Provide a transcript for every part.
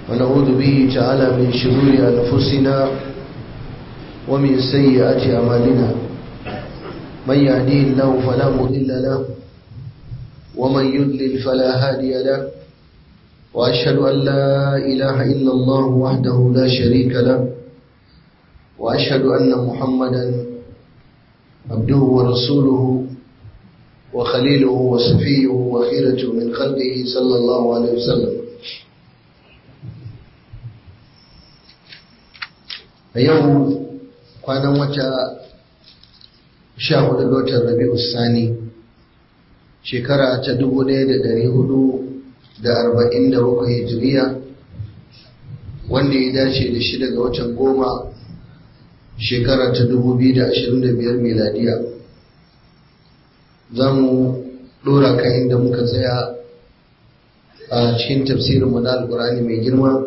ونعوذ به تعالى من شرور أنفسنا ومن سيئات أعمالنا من يهديه الله فلا مضل له ومن يضلل فلا هادي له وأشهد أن لا إله إلا الله وحده لا شريك له وأشهد أن محمدا عبده ورسوله وخليله وصفيه وخيرته من خلقه صلى الله عليه وسلم a yau kwanan wata sha hudu ga watan rabi'u sani shekara ta dubu ɗaya da ɗari hudu da arba'in da bakwai hijiriya wanda ya dace da shida ga watan goma shekara ta dubu biyu da ashirin da biyar miladiya za mu ɗora kan inda muka tsaya a cikin tafsirin mu na alƙur'ani mai girma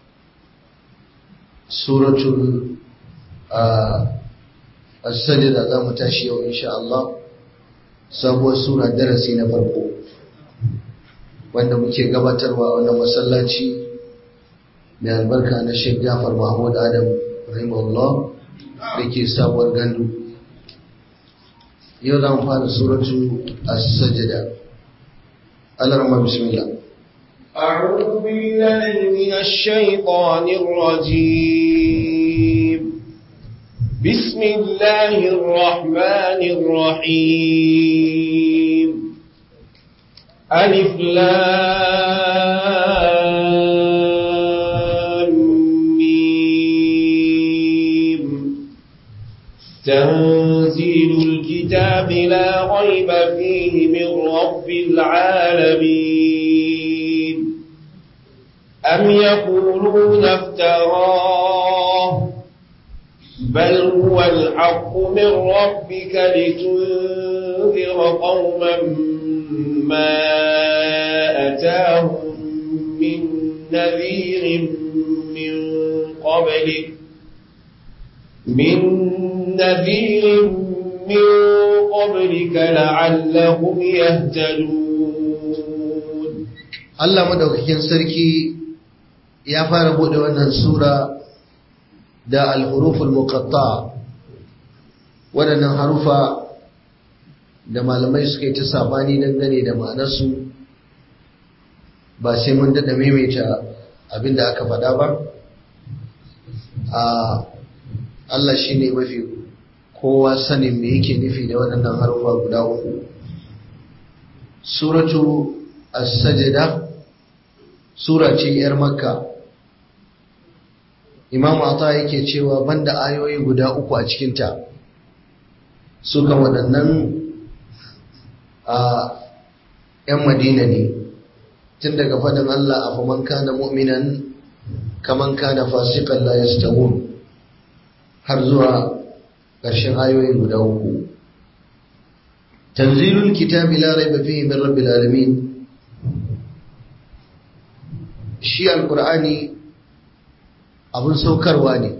suratul as-sajda za mu tashi yau insha Allah sabuwar sura darasi na farko wanda muke gabatarwa a wannan masallaci mai albarka na Sheikh Jafar Mahmud Adam rahimahullah da ke sabuwar gandu yau za mu fara suratu as-sajda Allah rahma bismillah أعوذ بالله من الشيطان الرجيم بسم الله الرحمن الرحيم ألف لام ميم تنزيل الكتاب لا ريب فيه من رب العالمين أم يقولون افتراه بل هو الحق من ربك لتنذر قوما ما أتاهم من نذير من قبلك من نذير من قبلك لعلهم يهتدون Allah madaukakin sarki ya fara bude wannan sura da al-huruful muqatta waɗannan harufa da malamai suka yi ta sabani dangane da ma'anarsu ba sai mun daɗa maimaita abin da aka faɗa ba a Allah shi ne mafi kowa sanin me yake nufi da waɗannan harufa guda uku suratu as-sajda sura ce 'yar makka imam ata yake cewa banda ayoyi guda uku a cikinta suka waɗannan a 'yan madina ne tun daga faɗin Allah a faman kana mu'minan kaman kana fasikan la yastawun har zuwa ƙarshen ayoyin guda uku tanzilul kitabi la raiba fihi min rabbil alamin shi alkur'ani abin saukarwa ne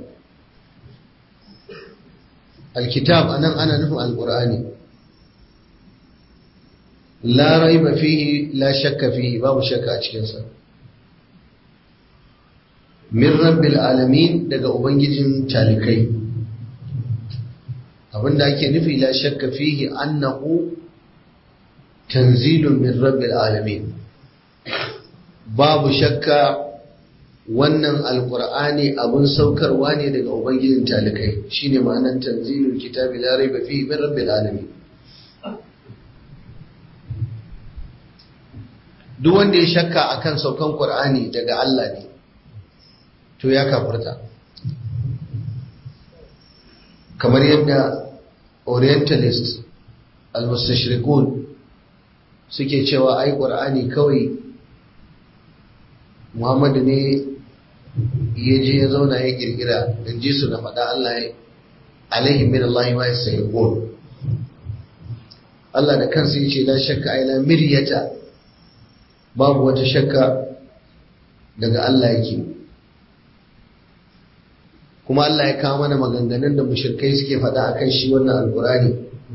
alkitab anan ana nufin alkur'ani la raiba fihi la shakka fihi babu shakka a cikinsa min rabbil alamin daga ubangijin talikai abinda ake nufi la shakka fihi annahu tanzilun min rabbil alamin babu shakka wannan alkur'ani abun saukarwa ne daga ubangijin talikai shine ma'anar tanzilul kitabi la raiba fihi min rabbil alamin duk wanda ya shakka akan saukan qur'ani daga Allah ne to ya kafirta kamar yadda orientalist al-mustashrikun suke cewa ai qur'ani kawai Muhammadu ne ya je ya zauna ya kirkira in ji su na faɗa Allah ya alaihi min Allah ma yasayyqun Allah da kansa yace la shakka ai la miryata babu wata shakka daga Allah yake kuma Allah ya kawo mana maganganun da mushrikai suke faɗa akan shi wannan alkurani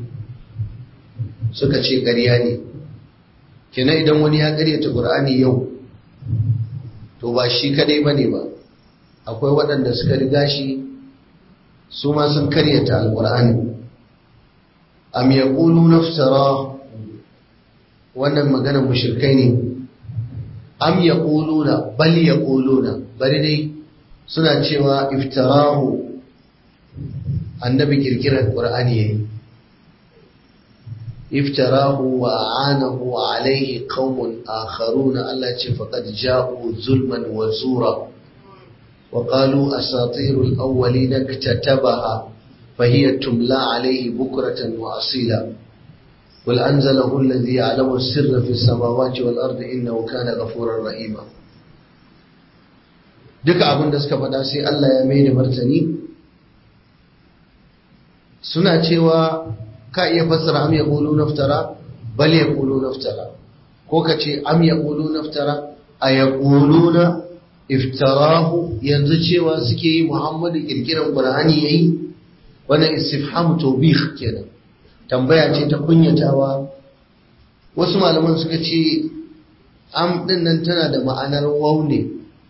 suka ce ƙarya ne kenan idan wani ya ƙaryata ƙur'ani yau to to ba shi kadai bane ba akwai waɗanda suka riga shi su ma sun karyata alqur'ani am yaqulu naftara wannan maganar mushrikai ne am yaquluna bal yaquluna bari dai suna cewa iftarahu annabi kirkirar qur'ani yayi iftarahu wa a'anahu alayhi qaumun akharuna Allah ce faqad ja'u zulman wa zura wa qalu asatirul awwalin iktatabaha fahiya tumla alayhi bukratan wa asila قل أنزله الذي يعلم السر في السماوات والأرض إنه كان غفورا رحيما duka abin da suka faɗa sai Allah ya mai da martani suna cewa ka iya fassara am ya ƙulu naftara bal ya ƙulu naftara ko ka ce am ya ƙulu naftara a ya ƙulu na iftarahu yanzu cewa suke yi muhammadu ƙirƙirar ƙur'ani ya yi wannan istifham tobih kenan tambaya ce ta kunyatawa wasu malaman suka ce am ɗin nan tana da ma'anar waune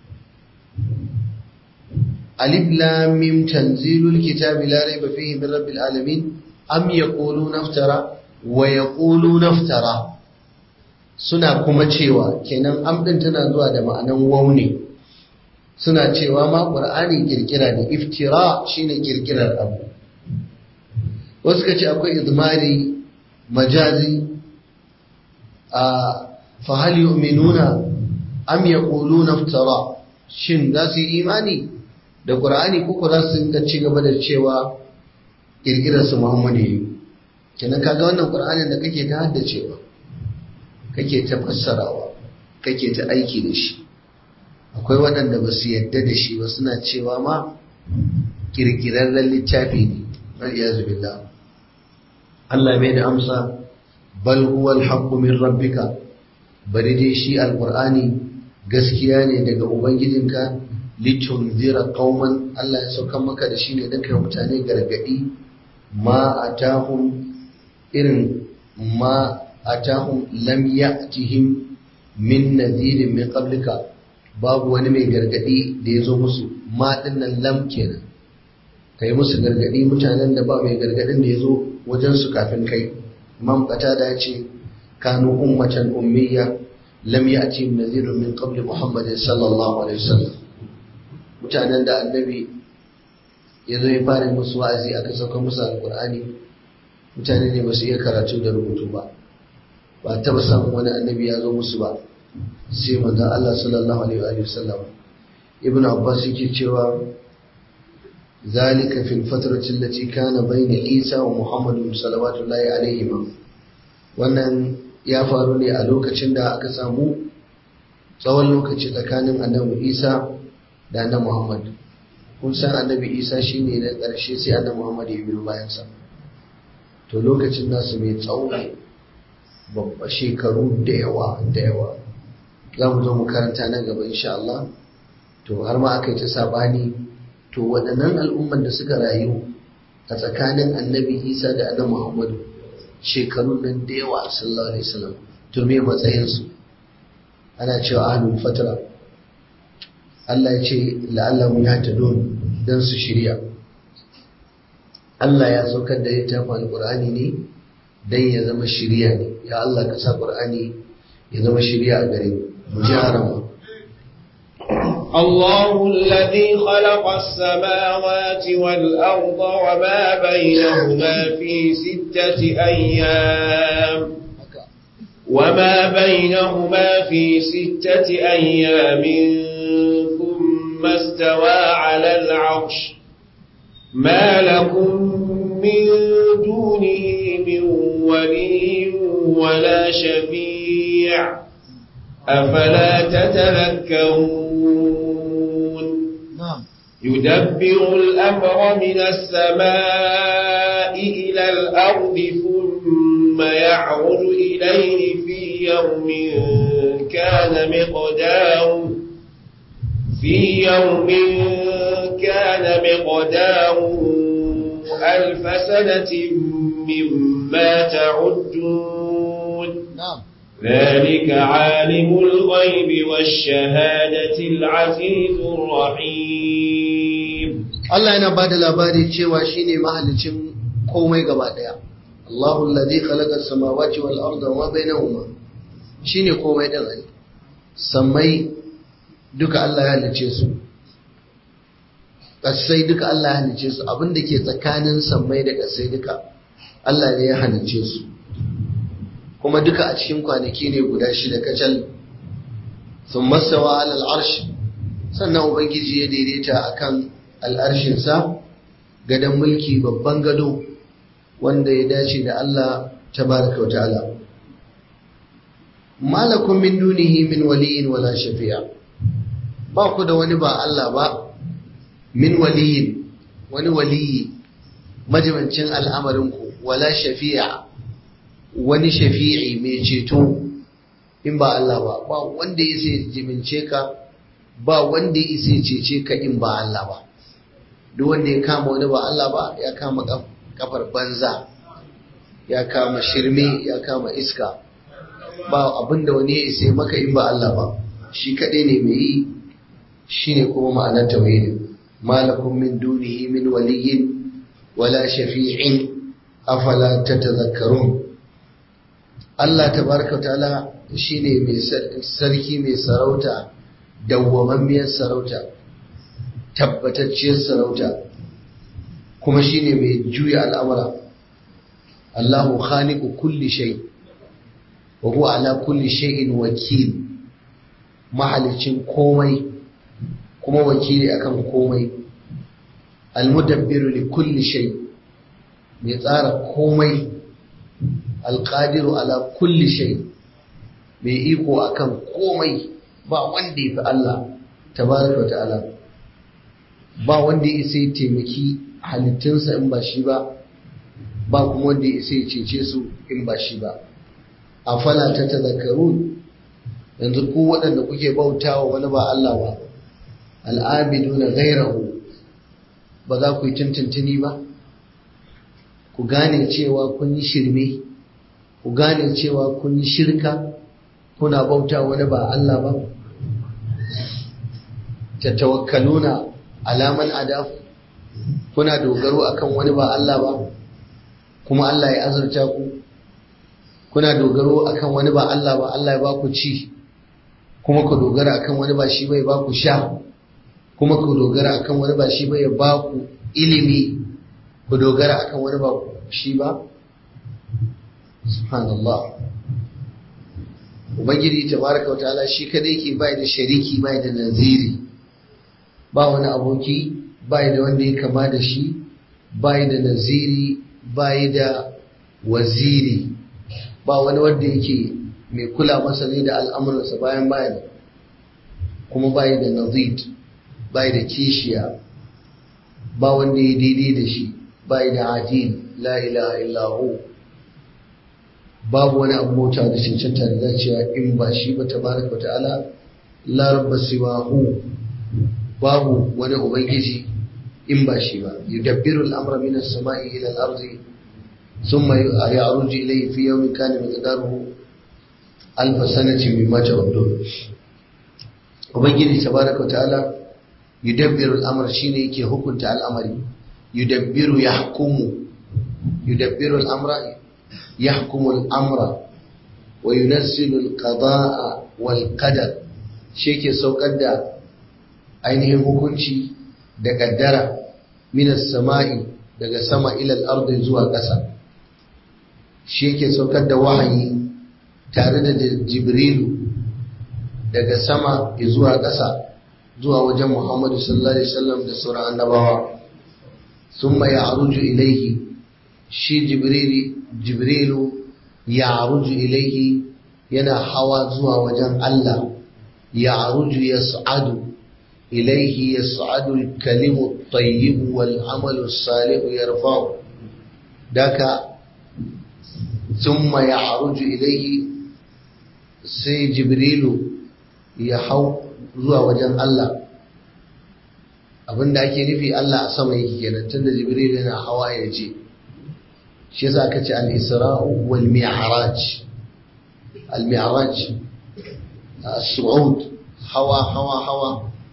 alif lam mim tanzilul kitabi la raiba fihi min rabbil alamin am yaquluna naftara wa yaquluna naftara suna kuma cewa kenan am din tana zuwa da ma'anan waune suna cewa ma qur'ani kirkira ne iftira shine kirkirar abu wasu kace akwai idmari majazi a fa hal yu'minuna am yaquluna naftara shin za su yi imani da ƙura'ani kuku za su ga ci gaba da cewa ƙirƙirarsu muhammadu yi kenan kaga wannan ƙura'anin da kake ta haddacewa kake ta fassarawa kake ta aiki da shi akwai waɗanda ba su yadda da shi ba suna cewa ma ƙirƙirarren littafi ne na iyazu billah Allah mai da amsa bal huwa alhaqqu min rabbika bari dai shi alqur'ani gaskiya ne daga ubangijinka litunzira qauman Allah ya sauka maka da shi ne dan kai mutane gargadi ma atahum irin ma atahum lam ya'tihim min nadhirin min qablika babu wani mai gargadi da ya zo musu ma dinnan lam kenan kai musu gargadi mutanen da ba mai gargadin da ya zo wajen su kafin kai imam qatada ya ce kanu ummatan ummiya lam ya'tihim nadhirun min qabli muhammadin sallallahu alaihi wasallam mutanen da annabi ya zo ya fara musu wa'azi aka sauka musu alkur'ani mutane ne ba su iya karatu da rubutu ba ba taba samun wani annabi ya zo musu ba sai manzon Allah sallallahu alaihi wa sallam ibn abbas yake cewa zalika fil fatrati allati kana bayna isa wa muhammad sallallahu alaihi wannan ya faru ne a lokacin da aka samu tsawon lokaci tsakanin annabi isa da annabi Muhammad kun san annabi Isa shine na ƙarshe sai annabi Muhammad ya biyo bayan sa to lokacin nasu mai tsawo babba shekaru da yawa da yawa za mu zo mu karanta nan gaba insha Allah to har ma aka yi ta sabani to waɗannan al'umman da suka rayu a tsakanin annabi Isa da annabi Muhammad shekarun nan da yawa sallallahu alaihi wasallam to me matsayin su ana cewa ahlul fatra Allah ya ce la'allahu ya ta don don su shirya Allah ya saukar da littafin alƙur'ani ne don ya zama shirya ne ya Allah ka sa ƙur'ani ya zama shirya a gare mu ji harama الله الذي خلق السماوات والأرض وما بينهما في ستة أيام وما بينهما في ستة أيام ثم استوى على العرش ما لكم من دونه من ولي ولا شفيع أفلا تتذكرون na'am يدبر الأمر من السماء إلى الأرض ثم يعرج إليه في يوم كان مقداره في يوم كان مقداره ألف سنة مما تعدون na'am ذلك عالم الغيب والشهادة العزيز الرحيم Allah yana ba da labari cewa shine mahalicin komai gaba daya Allahu alladhi khalaqa as-samawati wal arda wa bainahuma shine komai din ai sammai duka Allah ya halice su kasai duka Allah ya halice su abinda ke tsakanin sammai da kasai duka Allah ne ya halice su kuma duka a cikin kwanaki ne guda shida kacal sun masawa alal arsh sannan ubangiji ya daidaita akan al'arshinsa gadon mulki babban gado wanda ya dace da Allah tabaraka wa ta'ala malakun min dunihi min waliyin wala shafi'a ba ku da wani ba Allah ba min waliyin wani waliyi majimancin al'amarinku wala shafi'a wani shafi'i mai ceto in ba Allah ba ba wanda ya sai jimince ka ba wanda ya sai cece ka in ba Allah ba duk wanda ya kama wani ba Allah ba ya kama kafar banza ya kama shirme ya kama iska ba abinda wani ya sai maka in ba Allah ba shi kadai ne mai yi shine kuma ma'anar tauhidin malakum min dunihi min waliyyin wala shafi'in afala tatadhakkarun Allah tabaraka ta'ala shine mai sarki mai sarauta dawwamammiyar sarauta tabbatacciyar sarauta kuma shine mai juya al'amura Allahu khaliqu kulli shay wa huwa ala kulli shay'in wakil mahalicin komai kuma wakili akan komai almudabbiru li kulli shay mai tsara komai alqadiru ala kulli shay mai iko akan komai ba wanda ya fi Allah tabaraka wa ta'ala ba wanda ya sai taimaki halittunsa in ba shi ba ba kuma wanda ya sai cece su in ba shi ba a fala ta tazakaru yanzu ku waɗanda kuke bautawa wani ba Allah ba al'abidu na gairahu ba za ku yi tuntuntuni ba ku gane cewa kun yi shirme ku gane cewa kun yi shirka kuna bauta wani ba Allah ba tatawakkaluna alaman adaf kuna dogaro akan wani ba Allah ba kuma Allah ya azurta ku kuna dogaro akan wani ba Allah ba Allah ya ba ku ci kuma ku dogara akan wani ba shi bai ba ku sha kuma ku dogara akan wani ba shi bai ba ku ilimi ku dogara akan wani ba shi ba subhanallah ubangiji tabaraka wa ta'ala shi kadai ke bai da shariki bai da naziri ba wani aboki bai da wanda ya kama da shi bai da naziri bai da waziri ba wani wanda yake mai kula masa ne da al'amuransa bayan bayan kuma bai da nazid bai da kishiya ba wanda ya daidai da shi bai da adil la ilaha illahu babu wani abu mota da cancanta da zaciya in ba shi ba tabaraka wa ta'ala la rabba siwahu babu wani ubangiji in ba shi ba yudabbiru al-amra min as-sama'i ila al-ardi thumma ya'ruju ilayhi fi yawmin kana miqdaruhu alf sanatin mimma ta'udun ubangiji tabaraka wa ta'ala yudabbiru al-amra shine yake hukunta al'amari yudabbiru yahkumu yudabbiru al-amra yahkumu al-amra wa yunazzilu al-qada'a wal qadar shi ke saukar da ainihin hukunci da kaddara minas sama'i daga sama ilal ardi zuwa ƙasa shi yake saukar da wahayi tare da jibrilu daga sama zuwa ƙasa zuwa wajen muhammadu sallallahu alaihi wasallam da sauran annabawa summa ya'ruju ilaihi shi jibrilu ya'ruju ilaihi yana hawa zuwa wajen Allah ya'ruju yas'adu إليه يصعد الكلم الطيب والعمل الصالح يرفعه ذاك ثم يعرج إليه سي جبريل يحو zuwa wajen Allah abin da ake nufi Allah a sama yake kenan tunda Jibril yana hawa ya je shi yasa aka ce al-Isra'u wal Mi'raj al-mi'raj as-su'ud hawa hawa hawa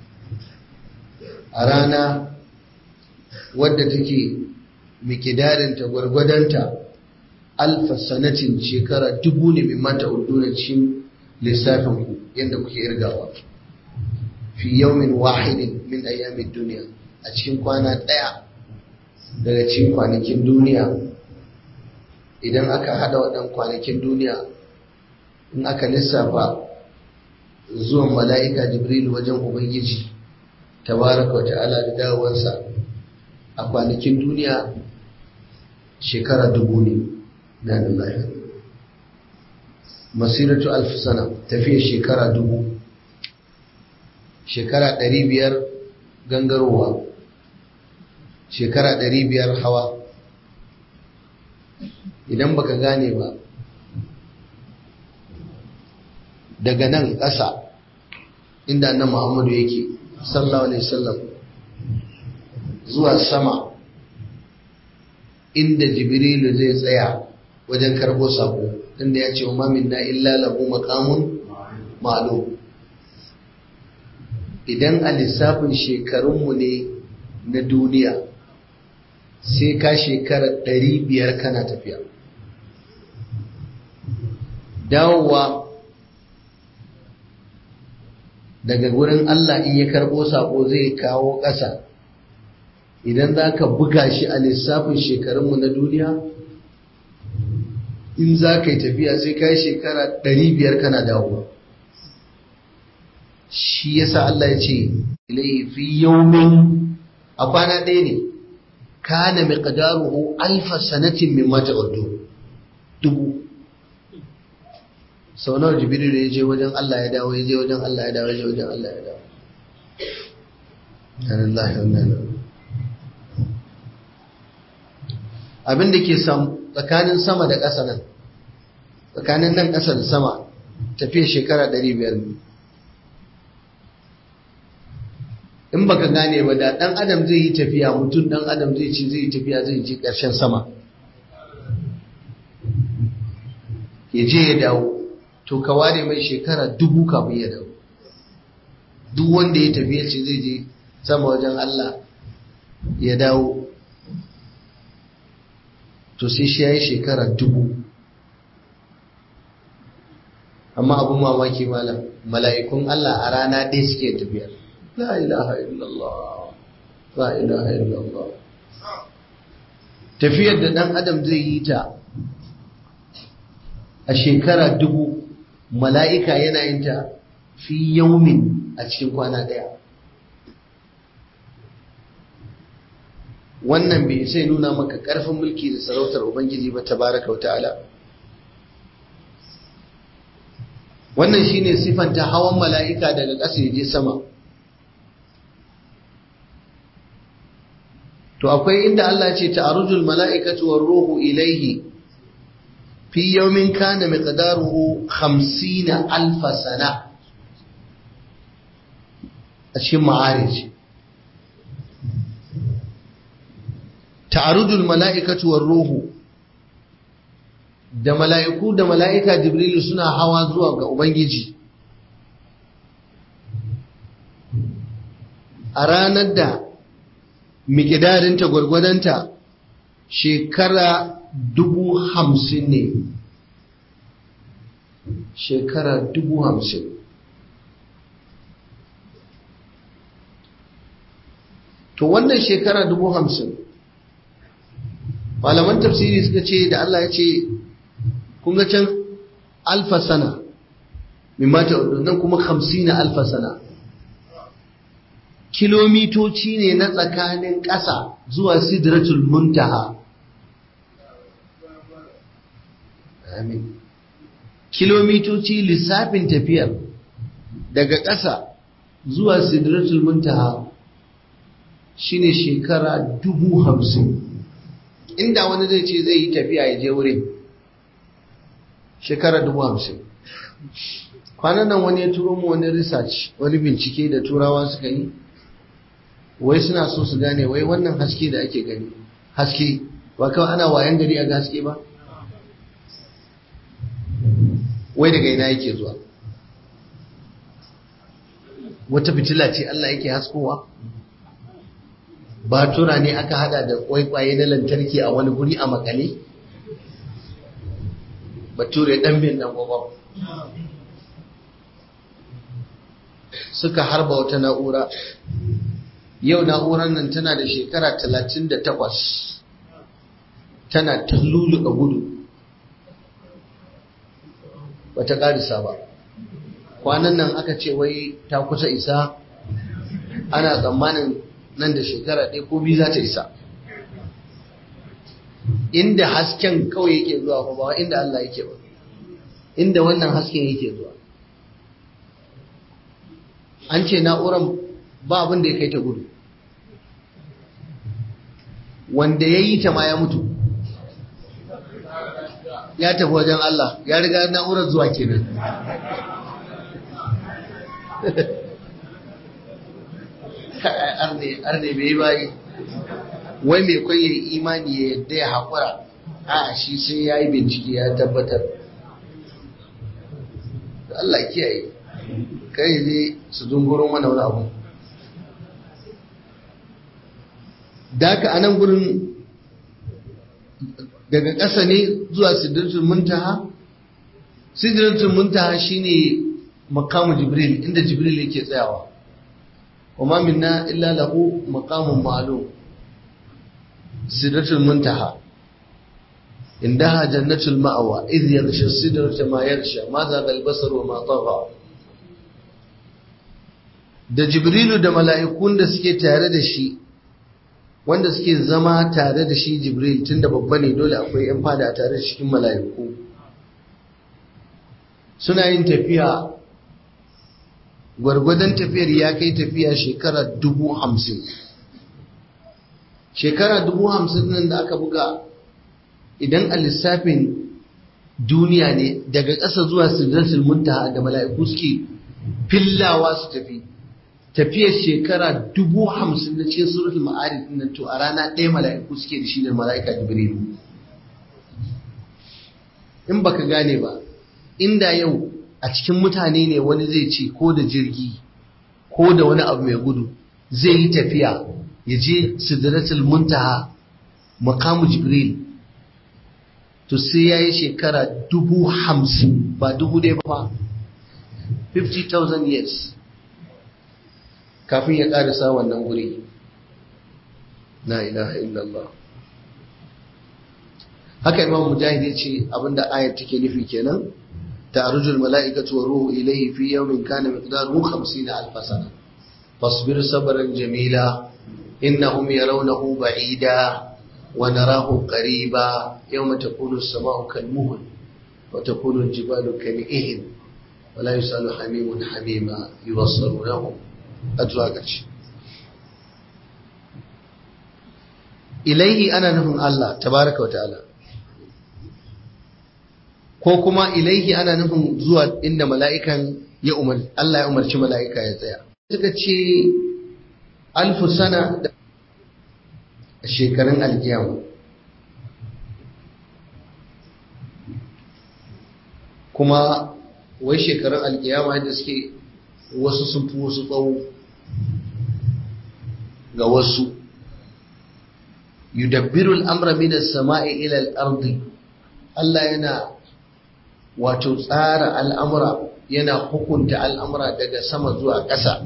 a rana wadda take mikidarinta gwargwadonta alfa sanatin shekara dubu ne mai mata urduna cikin lissafin ku yadda kuke irgawa fi yaumin wahidin min ayyamin duniya a cikin kwana ɗaya daga cikin kwanakin duniya idan aka hada waɗan kwanakin duniya in aka lissafa zuwan mala'ika jibril wajen ubangiji tabaraka wa ta'ala da dawowarsa a kwanakin duniya shekara dubu ne na lillahi masiratu alfi sana tafiya shekara dubu shekara ɗari biyar gangarowa shekara ɗari biyar hawa idan baka gane ba daga nan ƙasa inda annan muhammadu yake sallallahu alaihi wasallam zuwa sama inda jibrilu zai tsaya wajen karbo sako inda ya ce wa minna illa lahu maqamun ma'lum idan a lissafin shekarunmu ne na duniya sai ka shekara ɗari biyar kana tafiya dawowa daga gurin Allah in ya karɓo sako zai kawo ƙasa idan za ka buga shi a lissafin shekarunmu na duniya in za ka yi tafiya sai ka yi shekara ɗari biyar kana dawowa shi yasa Allah ya ce fi yaumin a kwana ɗaya ne kana miqdaruhu alfa sanatin mimma ta'uddu dubu sau nawa jibril ya je wajen Allah ya dawo ya je wajen Allah ya dawo ya je wajen Allah ya dawo Alhamdulillah wannan abin da ke tsakanin sama da ƙasa nan tsakanin nan ƙasa da sama tafiya shekara 500 ne in baka gane ba da ɗan adam zai yi tafiya mutum ɗan adam zai ci zai yi tafiya zai ji ƙarshen sama ya je ya dawo to ka ware mai shekara dubu kafin ya dawo duk wanda ya tafiya ce zai je sama wajen Allah ya dawo to sai shi ya yi shekara dubu amma abin mamaki malam mala'ikun Allah a rana ɗaya suke tafiya la ilaha illallah la ilaha illallah tafiyar da ɗan adam zai yi ta a shekara dubu mala'ika yana yin ta fi yaumin a cikin kwana ɗaya wannan bai sai nuna maka ƙarfin mulki da sarautar ubangiji ba tabaraka wa ta'ala wannan shine sifanta hawan mala'ika daga ƙasa ya je sama to akwai inda Allah ce ta'arujul mala'ikatu war ruhu ilaihi fi yawmin kana miqdaruhu 50 alf sana a cikin ma'arij ta'arujul mala'ikatu war ruhu da mala'iku da mala'ika jibrilu suna hawa zuwa ga ubangiji a ranar da mikidarinta gwargwadonta shekara dubu hamsin ne shekara dubu hamsin to wannan shekara dubu hamsin malaman tafsiri suka ce da Allah ya ce kun ga can alfa sana min mata nan kuma hamsin na alfa sana kilomitoci ne na tsakanin ƙasa zuwa sidratul muntaha amin kilomitoci lissafin tafiyar daga ƙasa zuwa sidratul muntaha shine shekara dubu hamsin inda wani zai ce zai yi tafiya ya je wurin shekara dubu hamsin kwanan nan wani ya turo mu wani research wani bincike da turawa suka yi wai suna so su gane wai wannan haske da ake gani haske ba kawai ana wayan gari a haske ba wai daga ina yake zuwa wata fitila ce Allah yake haskowa batura ne aka hada da kwaikwaye na lantarki a wani guri a makale bature dan bin dan gwagwam suka harba wata na'ura yau na'urar nan tana da shekara 38 tana ta luluka gudu bata karisa ba kwanan nan aka ce wai ta kusa isa ana tsammanin nan da shekara ɗaya ko biyu za ta isa inda hasken kawai yake zuwa ba ba inda Allah yake ba inda wannan hasken yake zuwa an ce na'uran ba abin da ya kai ta gudu wanda ya yi ta ma ya mutu ya tafi wajen Allah ya riga na'urar zuwa kenan arne bai bayi wai mai kwaye imani ya yadda ya haƙura a shi sai ya yi bincike ya tabbatar Allah kiyaye kai zai su dungurin wani wani abu da a nan gurin daga ƙasa ne zuwa sidratul muntaha sidratul muntaha shine makamu jibril inda jibril yake tsayawa وما منا إلا له مقام معلوم سدرة المنتهى عندها جنة المأوى إذ يغشى السدرة ما يغشى ما ذاق البصر وما طغى da jibrilu da mala'ikun da suke tare da shi wanda suke zama tare da shi jibril tun da babba ne dole akwai ‘yan fada tare da cikin mala'iku suna yin tafiya gwargwadon tafiyar ya kai tafiya shekara dubu hamsin shekara dubu hamsin nan da aka buga idan a lissafin duniya ne daga ƙasa zuwa sidratul muntaha da mala'iku suke fillawa su tafi tafiyar shekara dubu hamsin na cikin suratul ma'arif nan to a rana ɗaya mala'iku suke da shi da mala'ika jibrilu in baka gane ba inda yau a cikin mutane ne wani zai ce ko da jirgi ko da wani abu mai gudu zai yi tafiya ya je sidratul muntaha makamu jibril to sai ya yi shekara dubu hamsin ba dubu ɗaya ba 50,000 years kafin ya ƙarisa wannan guri la ilaha illallah haka imam mujahid ya ce abinda ayat take nufi kenan تعرج الملائكة والروح إليه في يوم كان مقداره خمسين ألف سنة فاصبر صبرا جميلا إنهم يرونه بعيدا ونراه قريبا يوم تكون السماء كالمهل وتكون الجبال كالإهن ولا يسأل حميم حميما يبصرونهم أدراكش إليه أنا نهم الله تبارك وتعالى ko kuma ilaihi ana nufin zuwa inda mala'ikan ya umar Allah ya umarci mala'ika ya tsaya suka ce alfu sana da shekarun alkiyama kuma wai shekarun alkiyama da suke wasu sun fi wasu tsawo ga wasu yudabbiru al'amra min as-sama'i ila al-ardi Allah yana wato tsara al'amura yana hukunta al'amura daga sama zuwa ƙasa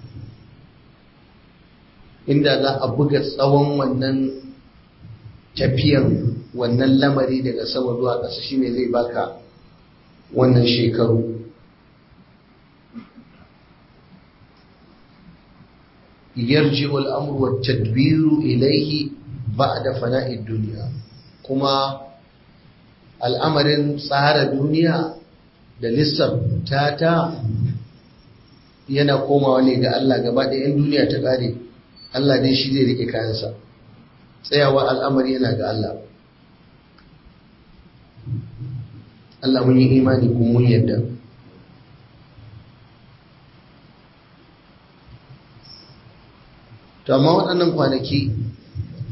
inda za a buga tsawon wannan tafiyan wannan lamari daga sama zuwa ƙasa shine zai baka wannan shekaru yarji al'amur wa tadbiru ilaihi ba da fana'id duniya kuma al'amarin tsara duniya da lissafta ta yana komawa ne ga Allah gaba da ‘yan duniya ta ƙare Allah dai shi zai rike kayansa tsayawa al'amari yana ga Allah Allah mun yi imani kuma mun yadda to amma waɗannan kwanaki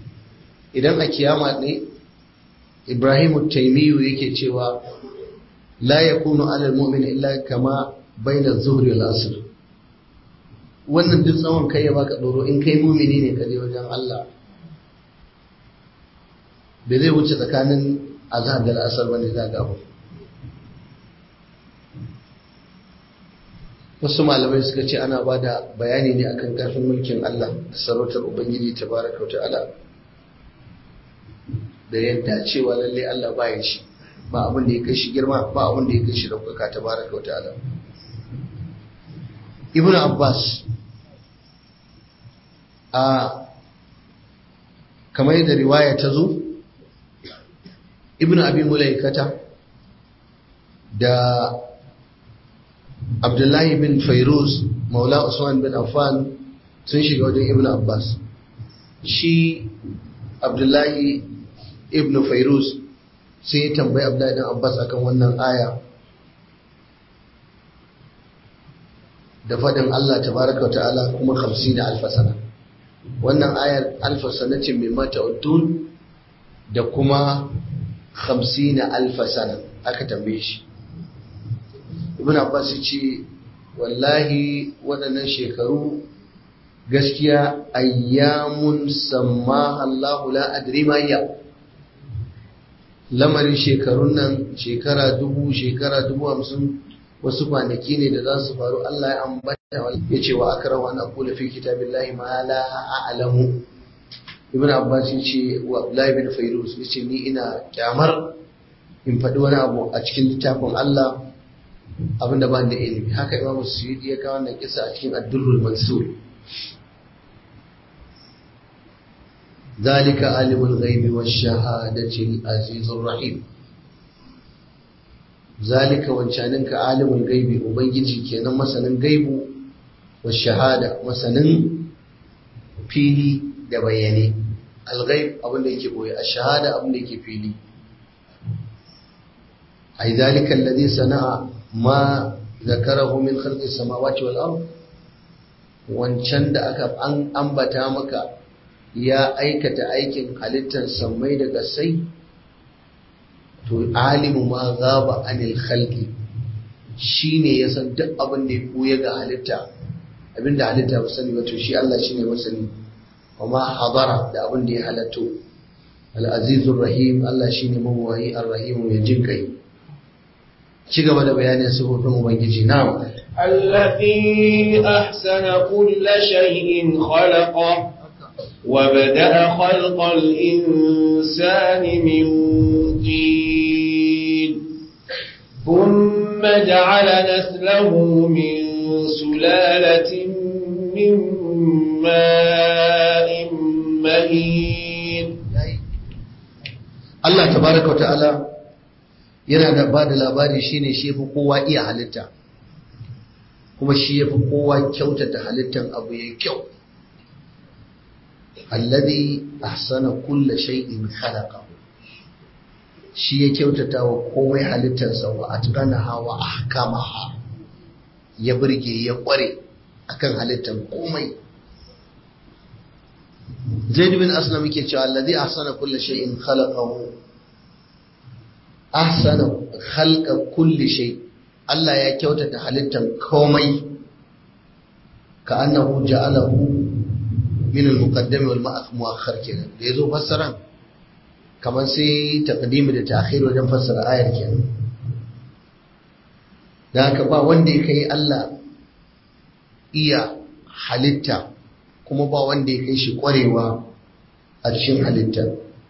idan a kiyama ne ibrahimu taimiyu yake cewa la yakunu ala almu'min illa kama bayna az-zuhri wal asr wannan duk tsawon kai ya baka doro in kai mumini ne ka je wajen Allah bai zai wuce tsakanin azhar da asar bane za ga abu wasu malamai suka ce ana ba da bayani ne akan karfin mulkin Allah da sarautar Ubangiji tabaraka wa ta'ala da yadda cewa lalle Allah ba ya shi ba abin da ya kai shi girma ba abin da ya kai shi daukaka tabaraka wa ta'ala Ibn Abbas a kamar yadda riwaya ta zo Ibn Abi Mulaikata da Abdullahi bin Fairuz Maula Usman bin Affan sun shiga wajen Ibn Abbas shi Abdullahi ibn Fairuz sai ya tambayi Abdullahi bin Abbas akan wannan aya da faɗin Allah tabaraka ta'ala kuma 50 alfasana wannan ayar alfasana ce mai mata udun da kuma 50 alfasana aka tambaye shi ibn abbas ya ce wallahi waɗannan shekaru gaskiya ayyamun samma Allahu la adri ma ya lamarin shekarun nan shekara dubu shekara dubu hamsin wasu kwanaki ne da za su faru Allah ya ambata ya ce wa akara wa na kula fi kitabillahi ma la a'lamu ibn abbas ya ce wa abdullahi bin fairuz ya ce ni ina kyamar in faɗi wani abu a cikin littafin Allah abinda ba da ilimi haka imamu suyudi ya kawo wannan kisa a cikin addurrul mansur ذلك عالم الغيب والشهادة العزيز الرحيم ذلك وانشانك عالم الغيب وبنجي kenan masanin gaibu والشهادة masanin fili da bayyane alghaib abin da yake boye ash-shahada abin da yake fili ay zalika alladhi sana'a ma zakarahu min khalqi samawati wal ard wancan da aka an ambata maka ya aikata aikin halittar sammai da gasai to alimu ma gaba anil khalqi shine ya san duk abin da ya buya ga halitta abin da halitta ba sani ba to shi Allah shine masani kuma hadara da abin da ya halatto al-azizur rahim Allah shine mawayi ar-rahim mai jin kai ci gaba da bayanin sifofin ubangiji na'am الذي أحسن كل شيء خلقه وبدأ خلق الإنسان من طين ثم جعل نسله من سلالة من ماء مهين Allah tabaraka wa ta'ala yana da ba da labari shine shi fi kowa iya halitta kuma shi ya fi kowa kyautata halittan abu ya kyau alladhi ahsana kulla shay'in khalaqahu shi ya kyautata wa komai halittarsa wa atqanaha wa ahkamaha ya burge ya kware akan halittar komai Zaid bin Aslam yake cewa alladhi ahsana kulla shay'in khalaqahu ahsana khalqa kulli shay Allah ya kyautata halittar komai ka annahu ja'alahu min al-muqaddam wal mu'akhkhar kenan da yazo fassaran kamar sai taqdimi da ta'khir wajen fassara ayar kenan da haka ba wanda ya kai Allah iya halitta kuma ba wanda ya kai shi kwarewa a cikin halitta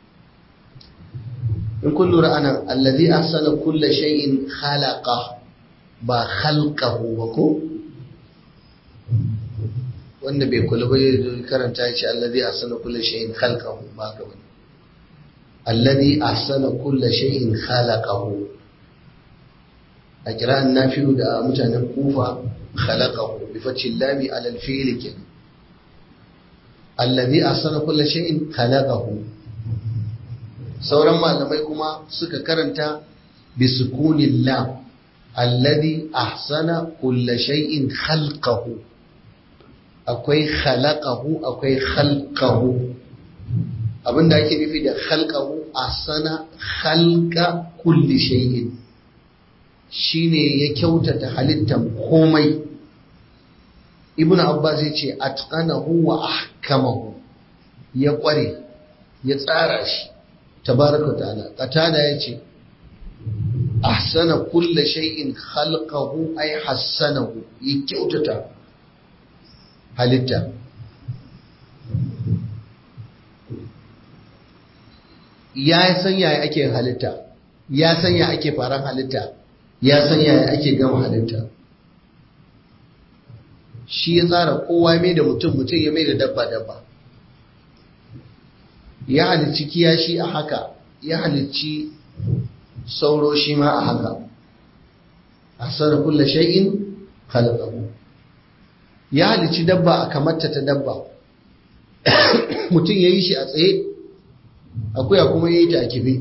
in kun lura anan allazi ahsana kulla shay'in khalaqa ba khalqahu ba ko wanda bai kula ba zai karanta ya ce allazi ahsana kulla shay'in khalqahu ba ka bane allazi ahsana kulla shay'in khalaqahu a kira'an nafi'u da mutanen kufa khalaqahu bi fathi lami ala al-fi'l kin allazi ahsana kulla shay'in khalaqahu sauran malamai kuma suka karanta bi sukunin lam allazi ahsana kulla shay'in khalqahu akwai khalaqahu akwai khalqahu abinda ake nufi da khalqahu ahsana khalqa kulli shay'in shine ya kyautata halittar komai ibn abbas ya ce atqanahu wa ahkamahu ya kware ya tsara shi tabaraka ta'ala qatada ya ce ahsana kulla shay'in khalqahu ay hassanahu ya kyautata halitta ya san yaya ake halitta ya san yaya ake faran halitta ya san yaya ake gama halitta shi ya tsara kowa mai da mutum mutum ya mai da dabba dabba ya halicci kiyashi a haka ya halicci sauro shi ma a haka a sanar kulla shay'in khalaqahu ya halicci dabba a kamarta ta dabba mutum ya yi shi a tsaye akuya kuma ya yi ta a kife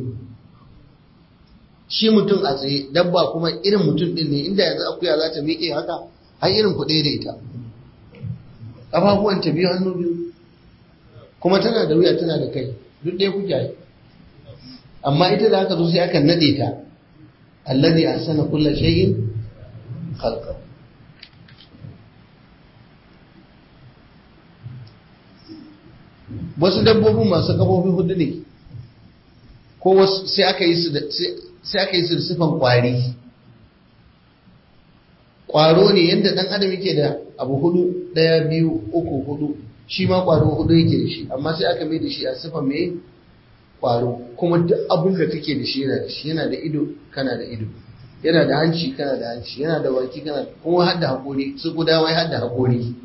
shi mutum a tsaye dabba kuma irin mutum din ne inda yanzu akuya za ta miƙe haka har irin ku da ita ƙafafuwan ta biyu hannu biyu kuma tana da wuya tana da kai duk ɗaya kuke yi amma ita da aka zo sai aka nade ta alladhi ahsana kulla shay'in khalqa wasu dabbobin masu kafofi hudu ne ko wasu sai aka yi su da sai aka yi su da sifan kwari kwaro ne yadda dan adam yake da abu hudu daya biyu uku hudu shi ma kwaro hudu yake da shi amma sai aka mai da shi a sifan mai kwaro kuma duk abin da kake da shi yana da shi yana da ido kana da ido yana da hanci kana da hanci yana da baki kana kuma har da hakori su guda wai har da hakori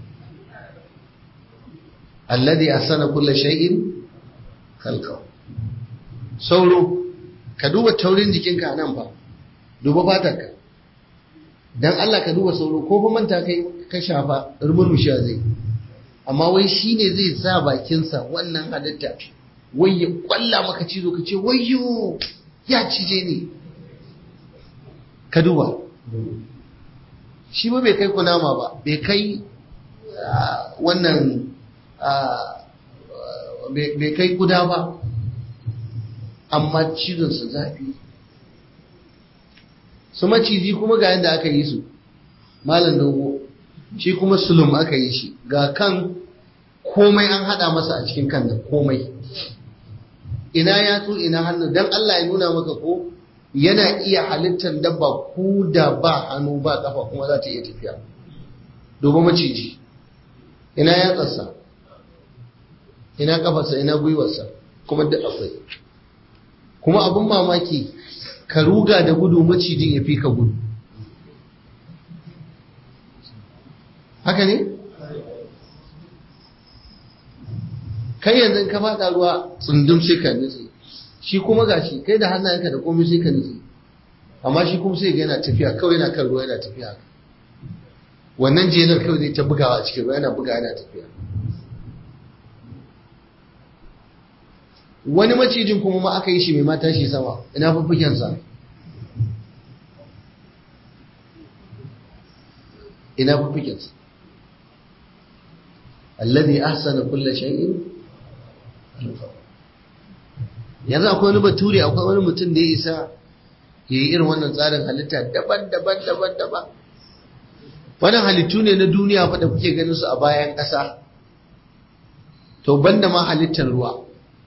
alladhi ahsana kulli shay'in khalqa sauro ka duba taurin jikinka nan fa duba fatarka dan Allah ka duba sauro ko fa manta kai ka shafa rumurmushiya zai amma wai shine zai sa bakinsa wannan halitta wai ya kwalla maka cizo ka ce wayyo ya cije ni ka duba shi ba bai kai kunama ba bai kai wannan bai kai guda ba amma cizonsa zafi su maciji kuma ga yadda aka yi su malam dogo shi kuma sulum aka yi shi ga kan komai an hada masa a cikin kan da komai ina yatsu ina hannu don Allah ya nuna maka ko yana iya halittar dabba ku da ba hannu ba kafa kuma za ta iya tafiya domin maciji ina yatsarsa ina kafarsa ina gwiwarsa kuma duk akwai kuma abin mamaki ka ruga da gudu macijin ya fi ka gudu haka ne? kai yanzu ka faɗa ruwa tsundum sai ka nutse shi kuma gashi kai da hannayenka da komai sai ka nutse amma shi kuma sai ga yana tafiya kawai yana kan ruwa yana tafiya wannan jelar kawai zai ta bugawa a cikin ruwa yana buga yana tafiya wani macijin kuma ma aka yi shi mai mata shi sama ina fuffukensa ina fuffukensa alladhi ahsana kulla shay'in yanzu akwai wani bature akwai wani mutum da ya isa ya yi irin wannan tsarin halitta daban-daban daban-daban wannan halittu ne na duniya fa da kuke ganin su a bayan ƙasa to banda ma halittar ruwa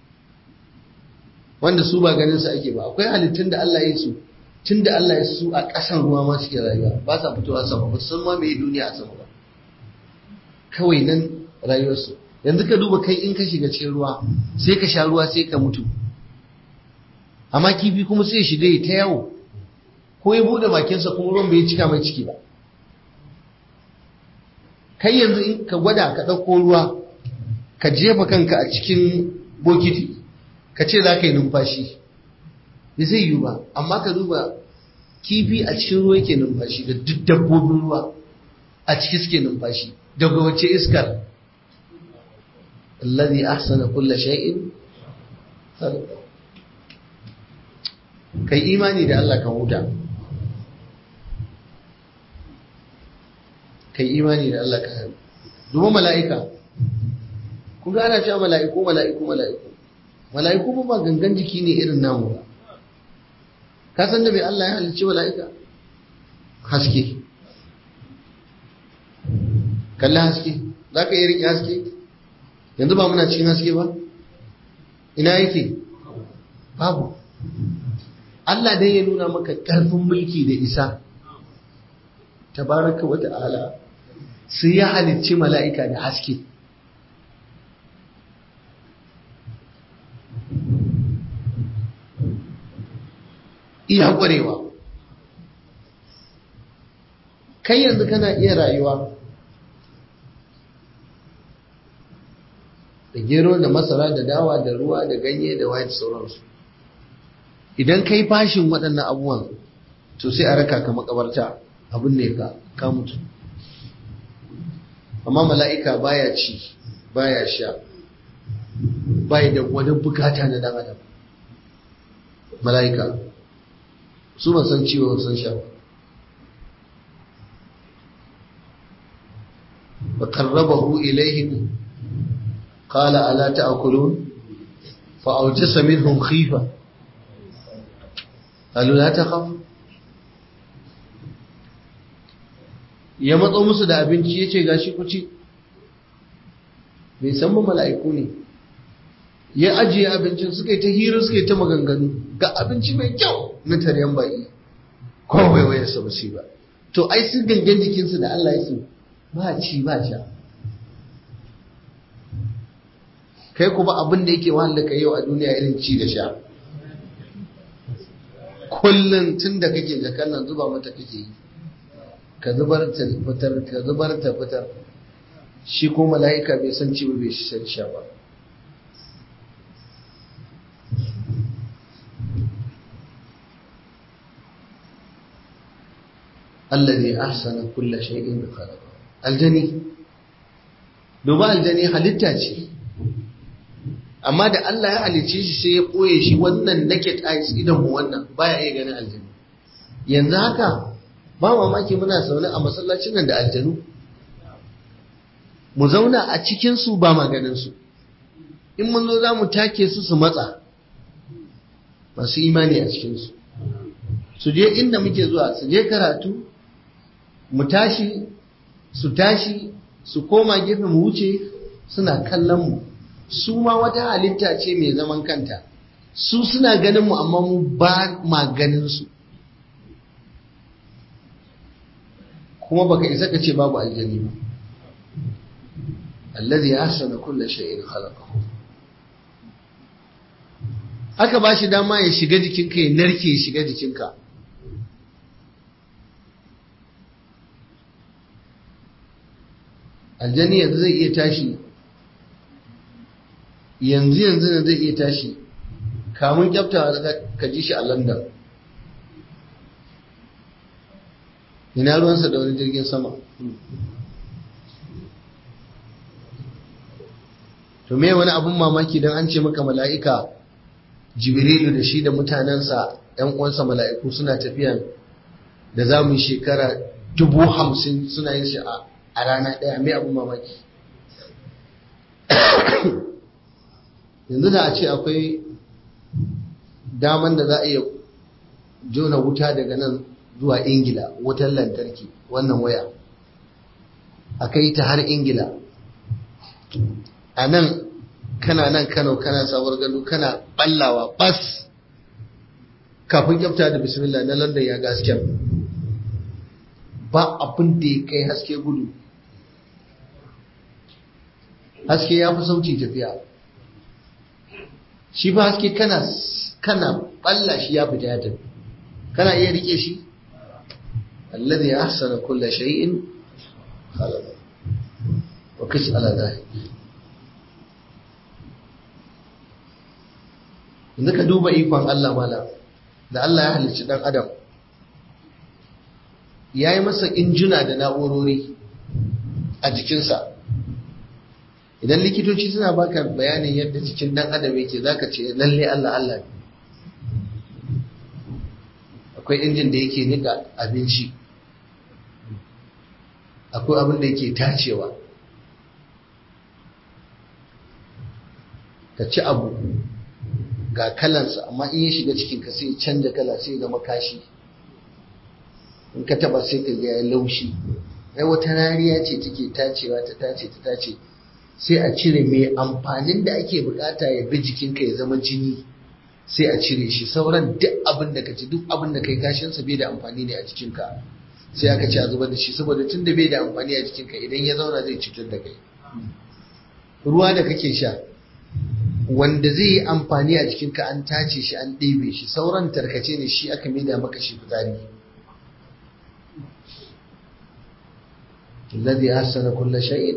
wanda su ba ganin su ake ba akwai halittun da Allah ya su tun da Allah ya su a ƙasan ruwa ma suke rayuwa ba sa fitowa sama ba sun ma mai duniya a sama ba kawai nan rayuwarsu yanzu ka duba kai in ka shiga cikin ruwa sai ka sha ruwa sai ka mutu amma kifi kuma sai shiga ya ta yawo ko ya bude bakinsa kuma ruwan bai cika mai ciki ba kai yanzu in ka gwada ka ɗauko ruwa ka jefa kanka a cikin bokiti ka ce za ka yi numfashi da zai yi ba amma ka duba kifi a cikin ruwa yake numfashi da duk dabbobin ruwa a ciki suke numfashi daga wace iskar الذي أحسن كل شيء خلقه kai imani da Allah ka huta kai imani da Allah ka hannu duba mala'ika kun ga ana cewa mala'iku mala'iku mala'iku mala'iku ba ba gangan jiki ne irin namu ba ka san da mai Allah ya halicci mala'ika haske kalli haske za ka iya riƙe haske yanzu ba muna cikin haske ba ina yake babu Allah dai ya nuna maka ƙarfin mulki da isa tabaraka wa ta'ala sai ya halicci mala'ika da haske iya ƙwarewa kai yanzu kana iya rayuwa da gero da masara da dawa da ruwa da ganye da waye da sauransu idan kai fashin waɗannan abubuwan to sai a raka ka makabarta abin ne ka ka mutu amma mala'ika baya ci baya sha bai da wani bukata na dan adam mala'ika su ba san ciwo san sha ba wa qarrabahu ilaihim qala ala ta'kulun fa awjasa minhum khifa qalu la takhaf ya matso musu da abinci yace gashi ku ci bai san ba mala'iku ne ya ajiye abincin suka yi ta hira suka yi ta maganganu ga abinci mai kyau na taryan baƙi ko waiwayar sa basu ba to ai su gangan jikinsu da Allah ya su ba ci ba sha kai kuma abin da yake wahala ka yau a duniya irin ci da sha kullum tun da kake jakan nan zuba mata kake yi ka zubar ta fitar ka zubar ta fitar shi ko mala'ika bai san ci ba bai san sha ba الذي أحسن كل شيء خلقه aljani duba aljani halitta ce amma da Allah ya halicce shi sai ya koye shi wannan naked eyes idan mu wannan baya iya ganin aljani yanzu haka ba mamaki muna zaune a masallacin nan da aljanu mu zauna a cikin su ba maganin su in mun zo za mu take su su matsa masu imani a cikin su su je inda muke zuwa su je karatu mu tashi su tashi su koma gefe mu wuce suna kallon mu su ma wata halitta ce mai zaman kanta su suna ganin mu amma mu ba ma ganin su kuma baka isa ka ce babu aljani ba allazi ahsana kulli shay'in khalaqahu aka ba shi dama ya shiga jikinka ya narke ya shiga jikinka aljani yanzu zai iya tashi yanzu yanzu ne zai iya tashi kamun kyafta ka ji shi a london ina ruwansa da wani jirgin sama to me wani abun mamaki don an ce maka mala'ika jibrilu da shi da mutanensa ‘yan uwansa mala'iku suna tafiya da za mu yi shekara dubu hamsin suna yin shi a rana ɗaya mai abun mamaki yanzu da a ce akwai daman da za a iya jona wuta daga nan zuwa ingila wutar lantarki wannan waya a kai ta har ingila a nan kana nan kano kana sabuwar gado kana ballawa bas kafin kyafta da bismillah na london ya gasken ba abin da ya kai haske gudu haske ya fi sauci tafiya shi fa haske kana kana balla shi ya fita ya tafi kana iya rike shi alladhi ahsana kulla shay'in khalaqa wa kis ala dhalik yanzu ka duba ikon Allah mala da Allah ya halicci dan adam ya yi masa injuna da na'urori a jikinsa idan likitoci suna baka bayanin yadda cikin dan adam yake zaka ce lalle Allah Allah ne akwai injin da yake nika abinci akwai abin da yake tacewa ka ci abu ga kalansa amma in ya shiga cikin ka sai canja kala sai zama kashi in ka taba sai ka ga ya laushi ai wata rariya ce take tacewa ta tace ta tace sai a cire mai amfanin da ake bukata ya bi jikinka ya zama jini sai a cire shi sauran duk abin da ka ci duk abin da kai kashin sa bai da amfani ne a jikinka sai aka ci a zubar da shi saboda tun da bai da amfani a jikinka idan ya zauna zai cutar da kai ruwa da kake sha wanda zai yi amfani a jikinka an tace shi an ɗebe shi sauran tarkace ne shi aka maida maka shi fitsari الذي أحسن كل شيء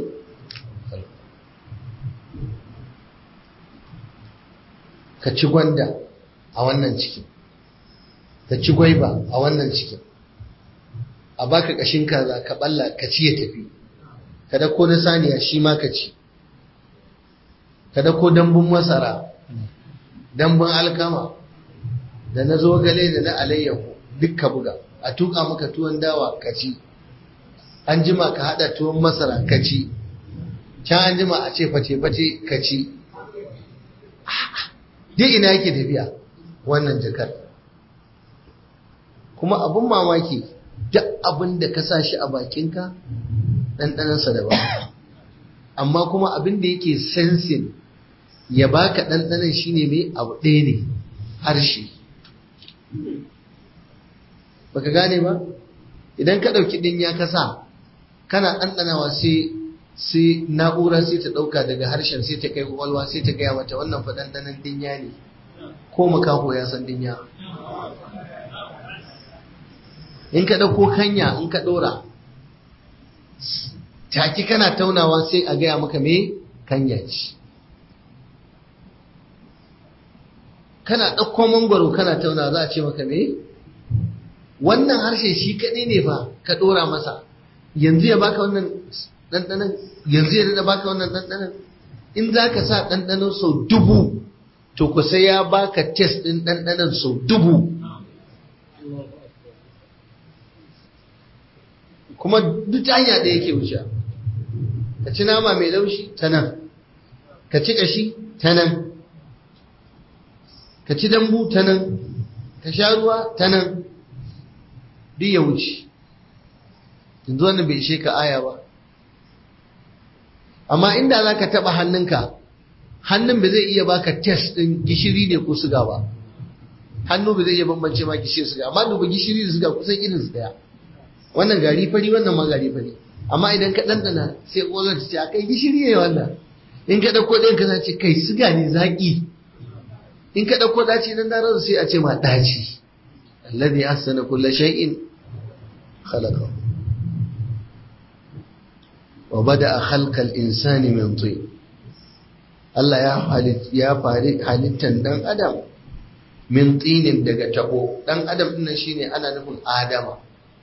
ka ci gwanda a wannan cikin ka ci gwaiba a wannan cikin a baka kashin kaza ka balla ka ci ya tafi ka dako na saniya shi ma ka ci ka dako dambun masara dambun alkama da na zogale da na alayyahu duk ka buga a tuka maka tuwon dawa ka ci an jima ka hada tuwon masara ka ci can an jima a ce face-face ka ci duk ina yake tafiya wannan jakar kuma abin mamaki duk abin da ka sa shi a bakinka ɗanɗanansa daban amma kuma abin da yake sensin ya baka ɗanɗanan shine mai abu ɗaya ne harshe baka gane ba idan ka ɗauki ɗin ya kasa kana ɗanɗanawa sai sai na'ura sai ta ɗauka daga harshen sai ta kai kwakwalwa sai ta gaya mata wannan fa ɗanɗanan dinya ne ko makaho ya san dinya in ka ɗauko kanya in ka ɗora taki kana taunawa sai a gaya maka me kanya ce kana ɗauko mangwaro kana tauna za a ce maka me wannan harshe shi kaɗai ne fa ka ɗora masa yanzu ya baka wannan ɗanɗanan yanzu ya daɗa baka wannan ɗanɗanan in za ka sa ɗanɗanan sau dubu to ku sai ya baka test ɗin ɗanɗanan sau dubu kuma duk ta hanya ɗaya yake wuce ka ci nama mai laushi ta nan ka ci ƙashi ta nan ka ci dambu ta nan ka sha ruwa ta nan duk ya wuce yanzu wannan bai ishe ka aya ba amma inda za ka taɓa hannunka hannun ba zai iya baka test ɗin gishiri ne ko suga ba hannu ba zai iya bambance ma gishiri suga amma duba gishiri da suga kusan irin su daya wannan gari fari wannan ma gari fari amma idan ka ɗanɗana sai ƙozar ta ce a kai gishiri ne wannan in ka ɗauko ɗayan ka ce kai suga ne zaƙi in ka ɗauko ɗaci nan da sai a ce ma ɗaci alladhi ahsana kulla shay'in khalaqahu wa bada khalqal insani min tin Allah ya ya fari halittan dan adam min tinin daga tabo dan adam din shine ana nufin adama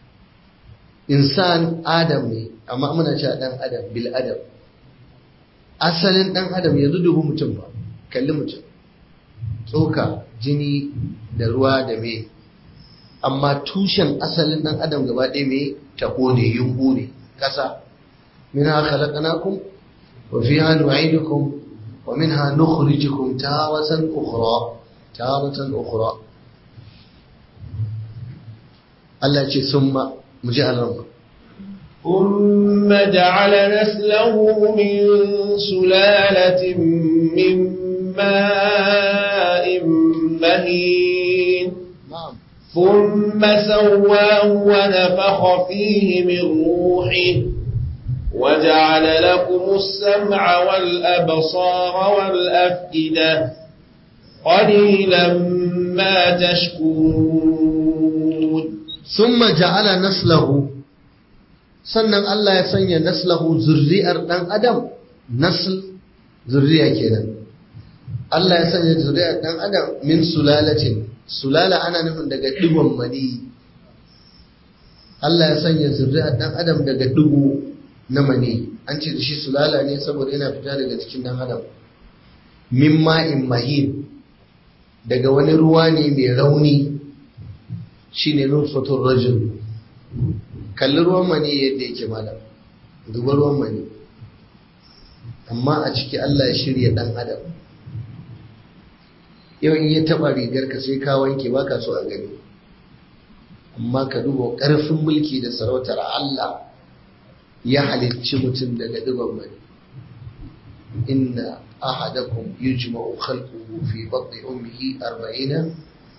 insan adam ne amma muna cewa dan adam bil adam asalin dan adam yanzu dubu mutum ba kalli mutum tsoka jini da ruwa da me amma tushen asalin dan adam gaba ɗaya me tabo ne yumbu ne kasa منها خلقناكم وفيها نعيدكم ومنها نخرجكم تارة أخرى تارة أخرى التي ثم مجعل ربك ثم جعل نسله من سلالة من ماء مهين نعم ثم سواه ونفخ فيه من روحه وجعل لكم السمع والأبصار والأفئدة قليلا ما تشكرون ثم جعل نسله sannan Allah ya sanya naslahu zurri'ar dan adam nasl zurriya kenan Allah ya sanya zurri'ar dan adam min sulalatin sulala ana nufin daga digon mani Allah ya sanya zurri'ar dan adam daga digo na mani an ce da shi sulala ne saboda yana fita daga cikin dan adam min ma'in mahin daga wani ruwa ne mai rauni shine nutfatul rajul kalli ruwan mani yadda yake malam duba ruwan mani amma a ciki Allah ya shirya dan adam yau in ya taba rigar ka sai ka wanke baka so a gani amma ka duba ƙarfin mulki da sarautar Allah ya halicci mutum daga digon mani inna ahadakum yujma'u khalquhu fi batni ummihi 40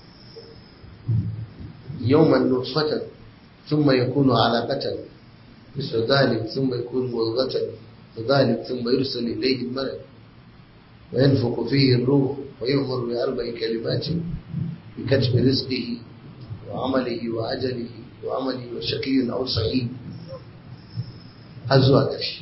yawman nutfatan thumma yakunu 'alaqatan مثل ذلك ثم يكون مضغة وذلك ثم يرسل إليه الملك وينفق فيه الروح ويؤمر بأربع كلمات بكتب رزقه وعمله وأجله وعمله وشقي أو سعيد هزوا قرش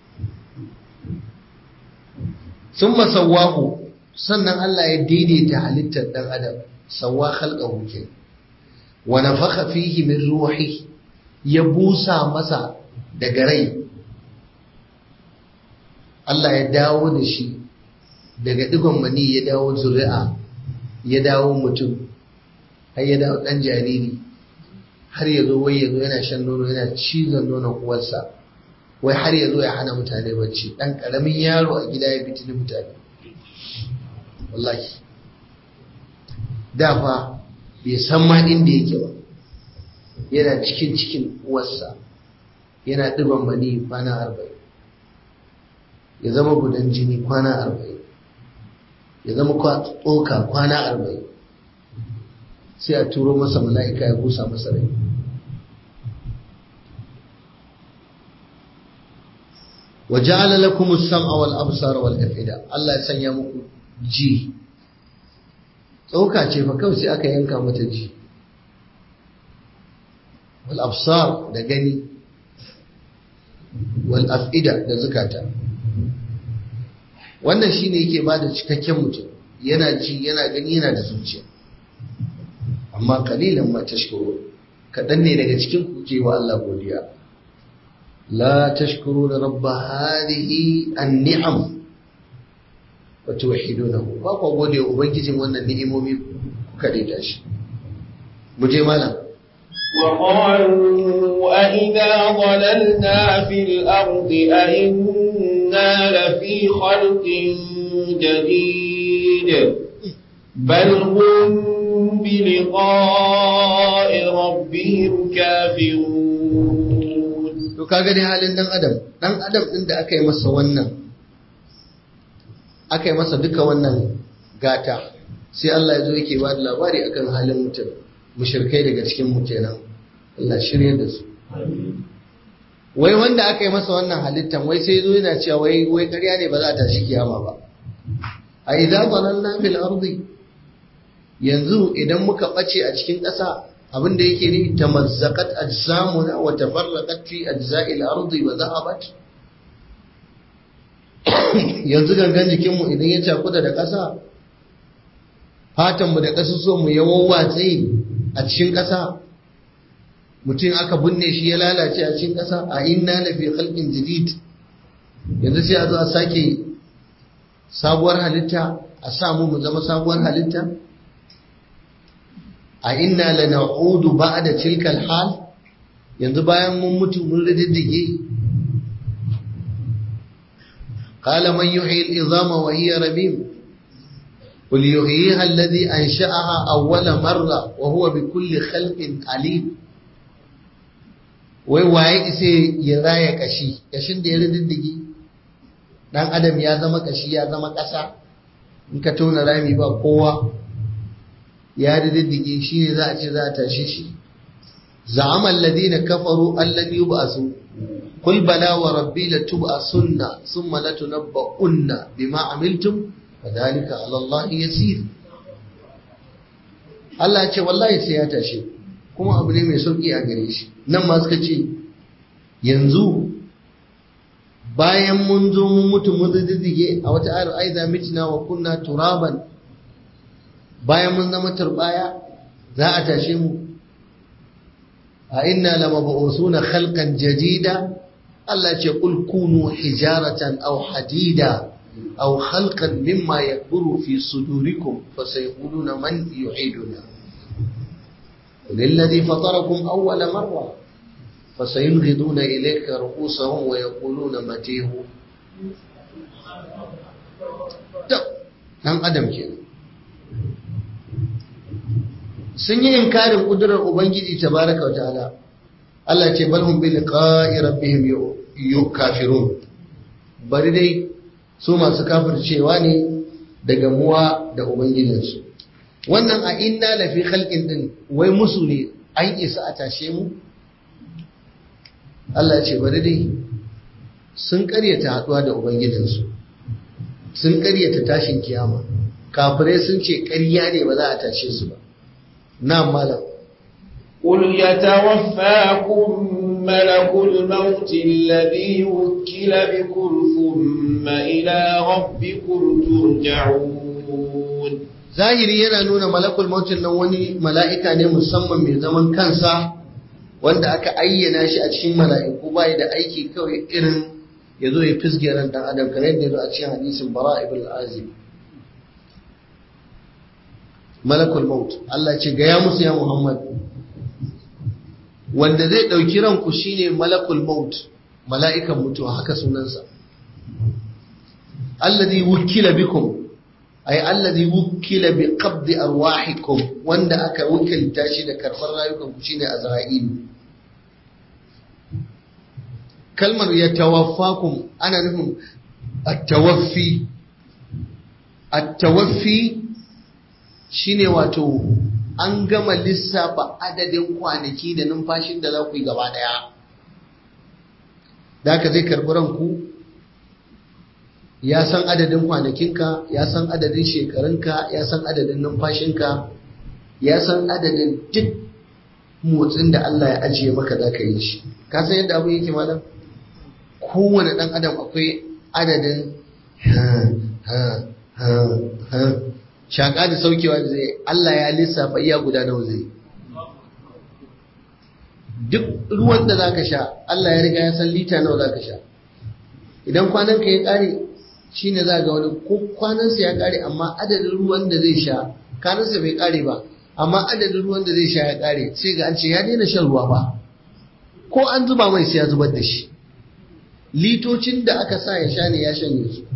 ثم سواه sannan Allah ya daidaita halittar ɗan adam sawa khalqahu ke wa nafakha fihi min ruhi ya busa masa daga rai Allah ya dawo da shi daga digon mani ya dawo zuri'a ya dawo mutum har ya dawo ɗan jariri har ya zo wai ya zo yana shan nono yana cizon nonon uwarsa wai har ya zo ya hana mutane bacci ɗan ƙaramin yaro a gida ya fitini mutane wallahi da fa bai san ma inda yake ba yana cikin cikin uwarsa yana ɗiban mani kwana arba'in ya zama gudan jini kwana arba'in ya zama tsoka kwana arba'in sai a turo masa mala'ika ya busa masa rai wa ja'ala lakum as-sam'a wal absara wal afida Allah ya sanya muku ji tsoka ce fa kawai sai aka yanka mata ji wal absar da gani wal afida da zukata wannan shine yake bada cikakken mutum yana ji yana gani yana da zuciya amma kalilan ma tashkuru kadan ne daga cikin ku ke wa Allah godiya la tashkuruna rabb hadhihi an-ni'am wa tuwahhidunahu ba ku gode wa ubangijin wannan ni'imomi kuka daita shi mu je malam وقالوا أئذا ضللنا في الأرض أئنا لفي خلق جديد بل هم بلقاء ربهم كافرون to kaga dai halin dan adam dan adam din da aka yi masa wannan aka yi masa duka wannan gata sai Allah ya zo yake ba da labari akan halin mutum mushrikai daga cikin mu kenan Allah shirye da su wai wanda aka yi masa wannan halittan wai sai zo yana cewa wai wai ƙarya ne ba za ta shi kiyama ba a idza dalalna fil ardi yanzu idan muka bace a cikin ƙasa abin da yake ni tamazzaqat ajsamuna wa tafarraqat fi ajza'il ardi wa dhahabat yanzu gangan jikinmu idan ya cakuda da ƙasa fatanmu da ƙasusuwanmu ya wawwatse a cikin ƙasa mutum aka binne shi ya lalace a cikin ƙasa a inna na fi halƙin jadid yanzu sai a zo a sake sabuwar halitta a samu mu zama sabuwar halitta a inna la na'udu ba'da tilkal hal yanzu bayan mun mutu mun rididdige qala man yuhyi al-izama wa hiya ramim قل يحييها الذي أنشأها أول مرة وهو بكل خلق عليم wai waye ise ya raya kashi kashin da ya riddige dan adam ya zama kashi ya zama ƙasa in ka tona rami ba kowa ya riddige shi ne za a ce za a tashi shi za'ama alladhina kafaru allan yub'asu qul bala wa rabbi latub'asunna thumma latunabba'unna bima amiltum fadhalika 'ala Allah yasir Allah ya ce wallahi sai ya tashi kuma abu ne mai sauki a gare shi nan ma suka ce yanzu bayan mun zo mun mutu mun diddige a wata ayar aiza mitna wa kunna turaban bayan mun zama turbaya za a tashe mu a inna lamab'usuna khalqan jadida Allah ce qul kunu hijaratan aw hadida aw khalqan mimma yakburu fi sudurikum fasayquluna man yu'iduna للذي فطركم أول مرة فسينغضون إليك رؤوسهم ويقولون متيه ɗan adam ke sun yi inkarin kudurar ubangiji tabaraka wa ta'ala Allah ce bal hum bi liqa'i rabbihim kafirun bari dai su masu kafircewa ne daga muwa da ubangijinsu wannan a inna lafi khalqin din wai musu ne an isa a tashe mu Allah ce bari dai sun karyata haduwa da ubangijinsu sun karyata tashin kiyama kafirai sun ce ƙarya ne ba za a tashe su ba na malam قل يتوفاكم ملك الموت الذي وكل بكم ثم إلى ربكم ترجعون zahiri yana nuna malakul mautin nan wani mala'ika ne musamman mai zaman kansa wanda aka ayyana shi a cikin mala'iku bai da aiki kawai irin ya zo ya fisge ran dan adam kamar yadda ya zo a cikin hadisin bara ibn al-azim malakul maut Allah ce gaya musu ya Muhammad wanda zai ɗauki ranku shine malakul maut mala'ikan mutuwa haka sunansa alladhi wukila bikum ay alladhi wukila bi qabdi arwahikum wanda aka wukilta shi da karɓar rayukan ku shine azra'il kalmar ya tawaffakum ana nufin at-tawaffi at-tawaffi shine wato an gama lissafa adadin kwanaki da numfashin da za ku yi gaba daya da haka zai karɓi ranku ya san adadin kwanakinka ya san adadin shekarunka ya san adadin numfashinka ya san adadin duk motsin da Allah ya ajiye maka za ka yi shi ka san yadda abu yake malam kowane ɗan adam akwai adadin ha ha ha ha shaƙa da saukewa da zai Allah ya lissafa iya guda nawa zai duk ruwan da zaka sha Allah ya riga ya san lita nawa zaka sha idan kwanan ka ya ƙare shine za ga wani ko kwanansa ya ƙare amma adadin ruwan da zai sha kanansa bai ƙare ba amma adadin ruwan da zai sha ya ƙare sai ga an ce ya daina shan ruwa ba ko an zuba mai sai ya zubar da shi litocin da aka sa ya sha ne ya shanye su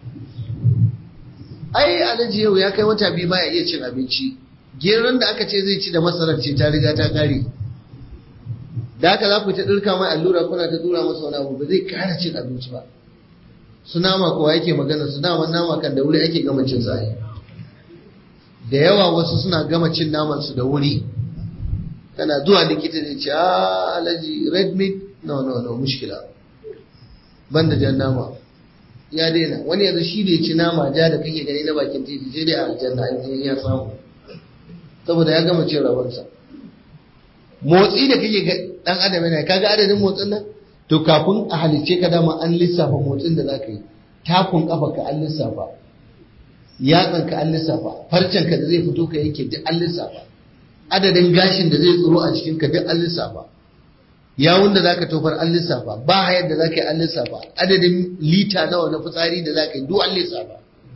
ai alhaji yau ya kai wata biyu baya iya cin abinci geron da aka ce zai ci da masarar ce ta riga ta kare da haka za ku ta ɗirka mai allura kuna ta tura masa wani abu ba zai kara cin abinci ba su nama kowa yake magana su nama nama kan da wuri ake gama cin sa da yawa wasu suna gama cin naman su da wuri kana zuwa likita zai ce a alhaji red meat no no no mushkila banda jan nama ya daina wani yanzu shi da ya ci nama ja da kake gani na bakin titi sai dai a aljanna in ya samu saboda ya gama cin rabansa motsi da kake ga dan adam yana kaga adadin motsin nan to kafin a halicce ka dama an lissafa motsin da zaka yi takun kafa ka an lissafa yatsan ka an lissafa farcen ka da zai fito ka yake duk an lissafa adadin gashin da zai tsoro a cikin ka duk an lissafa yawun da zaka tofar an lissafa ba hayar da zaka yi an lissafa adadin lita nawa na fitsari da zaka yi duk an lissafa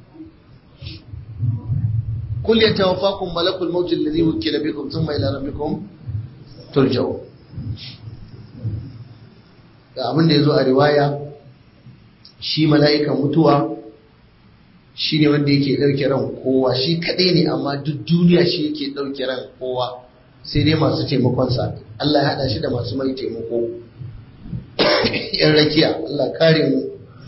kul yatawaffakum malakul maut alladhi wukila bikum thumma ila rabbikum turja'u da abin da yazo a riwaya shi mala'ikan mutuwa shi ne wanda yake ɗauke ran kowa shi kaɗai ne amma duk duniya shi yake ɗauke ran kowa sai dai masu taimakonsa Allah ya haɗa shi da masu mai taimako yan rakiya Allah kare mu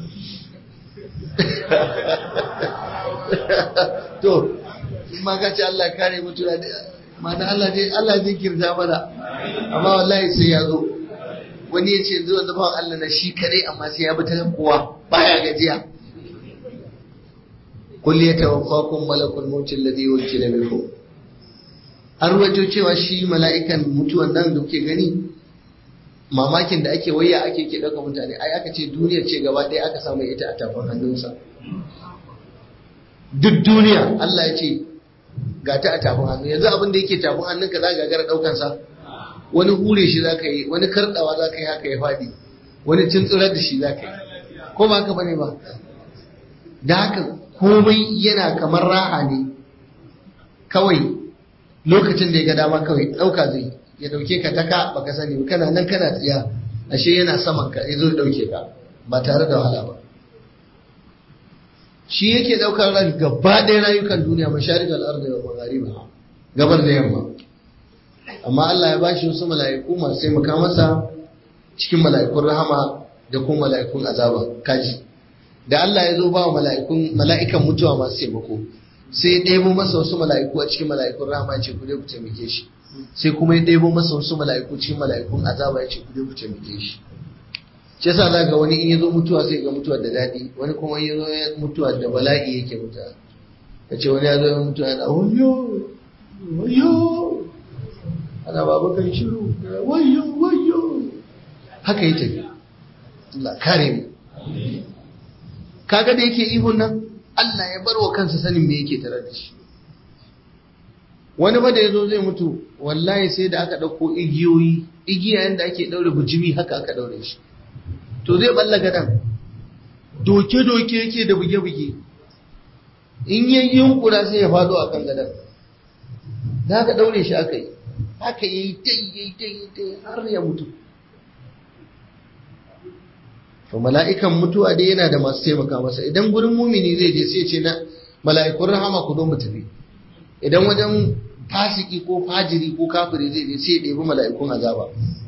to ma ka ce Allah kare mu tuna mana Allah ne Allah zai kirta mana amma wallahi sai ya zo wani ya ce zuwa da Allah na shi kadai amma sai ya bi ta kowa baya gajiya kulli yatawaffakum malakul maut alladhi wukila bikum an ruwaito cewa shi mala'ikan mutuwan nan da kuke gani mamakin da ake waya ake ke ɗauka mutane ai aka ce duniyar ce gaba ɗaya aka samu ita a tafin hannunsa duk duniya Allah ya ce ga ta a tafin hannu yanzu abin da yake tafin hannunka za ka gagara ɗaukansa wani hure shi za ka yi wani karɗawa za ka yi haka ya faɗi wani tunturar da shi za ka yi ko ba haka bane ba da haka komai yana kamar raha ne kawai lokacin da ya ga dama kawai ɗauka zai ya ɗauke ka taka baka sani ba kana nan kana tsiya ashe yana saman ka ya zo ɗauke ka ba tare da wahala ba shi yake ɗaukar ran gaba ɗaya rayukan duniya masharik al'arda wa maghariba gabar da yamma amma Allah ya bashi wasu mala'iku masu taimaka masa cikin mala'ikun rahama da kuma mala'ikun azaba kaji da Allah ya zo ba wa mala'ikun mala'ikan mutuwa masu taimako sai ya ɗebo masa wasu mala'iku a cikin mala'ikun rahama ya ce ku dai ku taimake shi sai kuma ya ɗebo masa wasu mala'iku cikin mala'ikun azaba ya ce ku dai ku taimake shi shi yasa za ga wani in ya zo mutuwa sai ga mutuwa da daɗi wani kuma in ya zo mutuwa da bala'i yake mutuwa ya ce wani ya zo mutuwa yana wayo wayo ana babu kan shiru wayo wayo haka yi tafi Allah kare mu kaga da yake ihun nan Allah ya bar wa kansa sanin me yake tare da shi wani ba da ya zo zai mutu wallahi sai da aka ɗauko igiyoyi igiya yadda ake ɗaure bujimi haka aka ɗaure shi to zai balla gadan doke-doke yake da buge-buge in yi yunkura sai ya fado a kan gadan da aka ɗaure shi aka yi haka yi dai dai har ya mutu to mala'ikan mutuwa dai yana da masu taimaka masa idan gurin mumini zai je sai ce na mala'ikun rahama ku zo mu tafi idan wajen fasiki ko fajiri ko kafiri zai je sai ya ɗebi mala'ikun azaba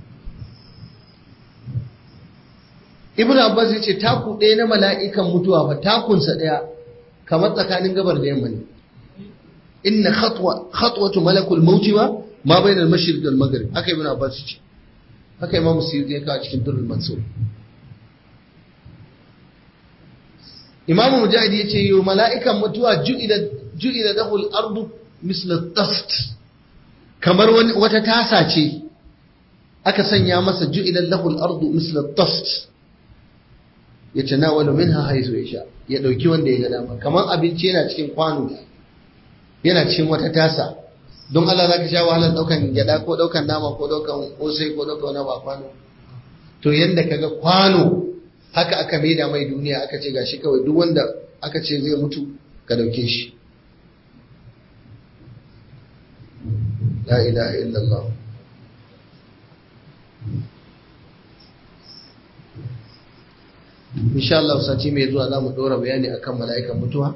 ibn abbas ya ce taku ɗaya na mala'ikan mutuwa fa takunsa ɗaya kamar tsakanin gabar da yamma ne inna khatwa khatwatu malakul mauti ma ma bainal mashriq wal maghrib haka ibn abbas ya ce haka imam suyuti ya kawo cikin durrul mansur imamu mujahid ya ce yo mala'ikan mutuwa ju'ila lahu al-ardu misla tast kamar wata tasa ce aka sanya masa ju'ila lahu al-ardu misla tast ya tanawalu minha haizu yasha ya dauki wanda ya ga dama kamar abinci yana cikin kwano yana cikin wata tasa don Allah zaka sha wahalar daukan gyada ko daukan nama ko daukan kosai ko daukan wani ba kwano to yanda kaga kwano haka aka maida mai duniya aka ce gashi kawai duk wanda aka ce zai mutu ka dauke shi la ilaha illallah insha Allah sati mai zuwa za mu ɗora bayani akan mala'ikan mutuwa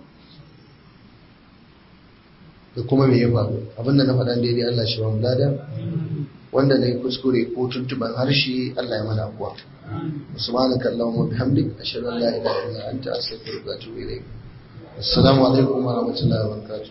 da kuma me ya faru abinda na faɗan daidai Allah shi ba mu lada wanda na yi kuskure ko tuntuban harshe Allah ya mana kuwa subhanaka allahumma bihamdik ashhadu an la ilaha illa anta astaghfiruka wa atubu ilayk assalamu alaikum wa rahmatullahi wa barakatuh